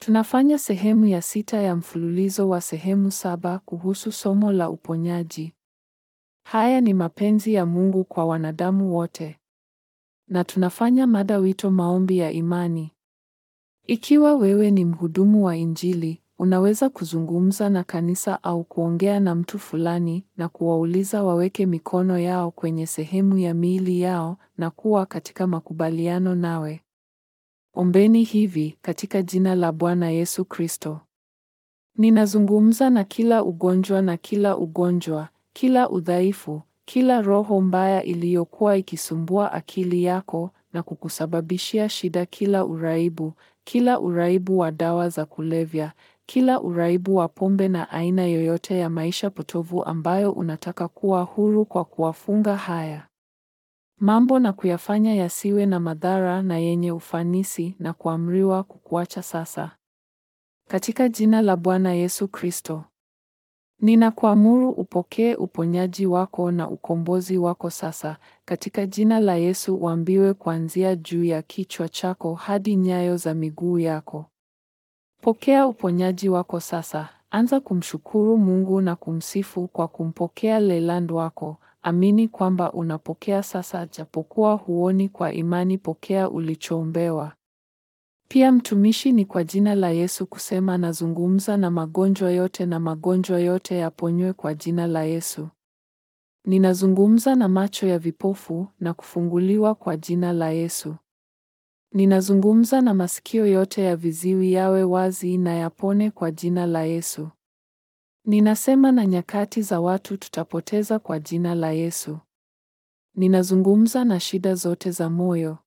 Tunafanya sehemu ya sita ya mfululizo wa sehemu saba kuhusu somo la uponyaji. Haya ni mapenzi ya Mungu kwa wanadamu wote. Na tunafanya mada wito maombi ya imani. Ikiwa wewe ni mhudumu wa Injili, unaweza kuzungumza na kanisa au kuongea na mtu fulani na kuwauliza waweke mikono yao kwenye sehemu ya miili yao na kuwa katika makubaliano nawe. Ombeni hivi katika jina la Bwana Yesu Kristo. Ninazungumza na kila ugonjwa na kila ugonjwa, kila udhaifu, kila roho mbaya iliyokuwa ikisumbua akili yako na kukusababishia shida, kila uraibu, kila uraibu wa dawa za kulevya, kila uraibu wa pombe na aina yoyote ya maisha potovu ambayo unataka kuwa huru kwa kuwafunga haya mambo na kuyafanya yasiwe na madhara na yenye ufanisi na kuamriwa kukuacha sasa. Katika jina la Bwana Yesu Kristo. Ninakuamuru upokee uponyaji wako na ukombozi wako sasa, katika jina la Yesu uambiwe kuanzia juu ya kichwa chako hadi nyayo za miguu yako. Pokea uponyaji wako sasa. Anza kumshukuru Mungu na kumsifu kwa kumpokea Leland wako. Amini kwamba unapokea sasa, japokuwa huoni kwa imani. Pokea ulichoombewa. Pia mtumishi ni kwa jina la Yesu kusema nazungumza na magonjwa yote na magonjwa yote yaponywe kwa jina la Yesu. Ninazungumza na macho ya vipofu na kufunguliwa kwa jina la Yesu. Ninazungumza na masikio yote ya viziwi yawe wazi na yapone kwa jina la Yesu. Ninasema na nyakati za watu tutapoteza kwa jina la Yesu. Ninazungumza na shida zote za moyo.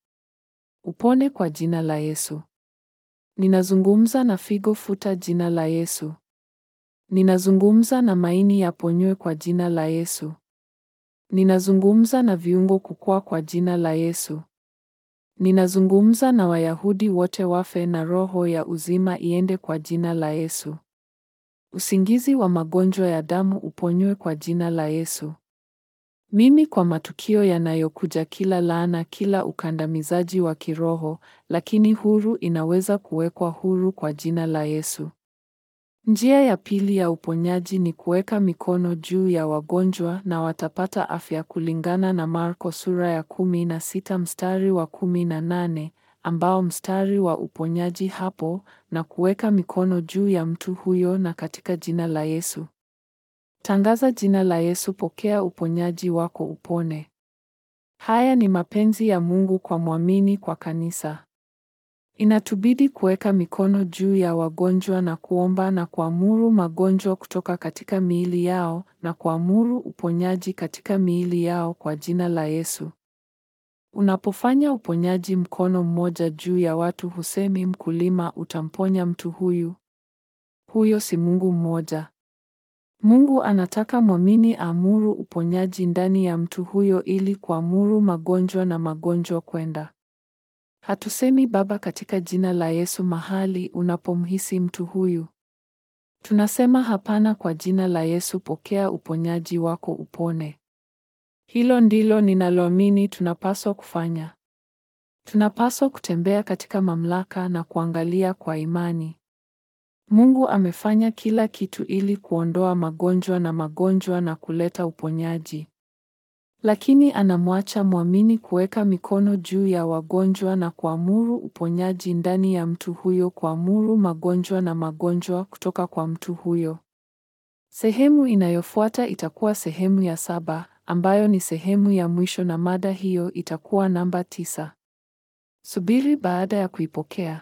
Upone kwa jina la Yesu. Ninazungumza na figo, futa jina la Yesu. Ninazungumza na maini yaponywe kwa jina la Yesu. Ninazungumza na viungo kukua kwa jina la Yesu. Ninazungumza na Wayahudi wote wafe na roho ya uzima iende kwa jina la Yesu. Usingizi wa magonjwa ya damu uponywe kwa jina la Yesu. Mimi kwa matukio yanayokuja, kila laana, kila ukandamizaji wa kiroho, lakini huru inaweza kuwekwa huru kwa jina la Yesu. Njia ya pili ya uponyaji ni kuweka mikono juu ya wagonjwa na watapata afya kulingana na Marko sura ya kumi na sita mstari wa kumi na nane ambao mstari wa uponyaji hapo na kuweka mikono juu ya mtu huyo na katika jina la Yesu. Tangaza jina la Yesu, pokea uponyaji wako upone. Haya ni mapenzi ya Mungu kwa mwamini kwa kanisa. Inatubidi kuweka mikono juu ya wagonjwa na kuomba na kuamuru magonjwa kutoka katika miili yao na kuamuru uponyaji katika miili yao kwa jina la Yesu. Unapofanya uponyaji mkono mmoja juu ya watu, husemi mkulima utamponya mtu huyu. Huyo si Mungu mmoja. Mungu anataka mwamini aamuru uponyaji ndani ya mtu huyo ili kuamuru magonjwa na magonjwa kwenda. Hatusemi Baba katika jina la Yesu mahali unapomhisi mtu huyu. Tunasema hapana, kwa jina la Yesu pokea uponyaji wako upone. Hilo ndilo ninaloamini tunapaswa kufanya. Tunapaswa kutembea katika mamlaka na kuangalia kwa imani. Mungu amefanya kila kitu ili kuondoa magonjwa na magonjwa na kuleta uponyaji. Lakini anamwacha mwamini kuweka mikono juu ya wagonjwa na kuamuru uponyaji ndani ya mtu huyo, kuamuru magonjwa na magonjwa kutoka kwa mtu huyo. Sehemu inayofuata itakuwa sehemu ya saba ambayo ni sehemu ya mwisho na mada hiyo itakuwa namba tisa. Subiri baada ya kuipokea.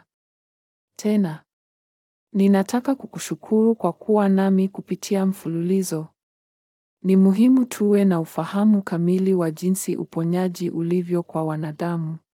Tena ninataka kukushukuru kwa kuwa nami kupitia mfululizo. Ni muhimu tuwe na ufahamu kamili wa jinsi uponyaji ulivyo kwa wanadamu.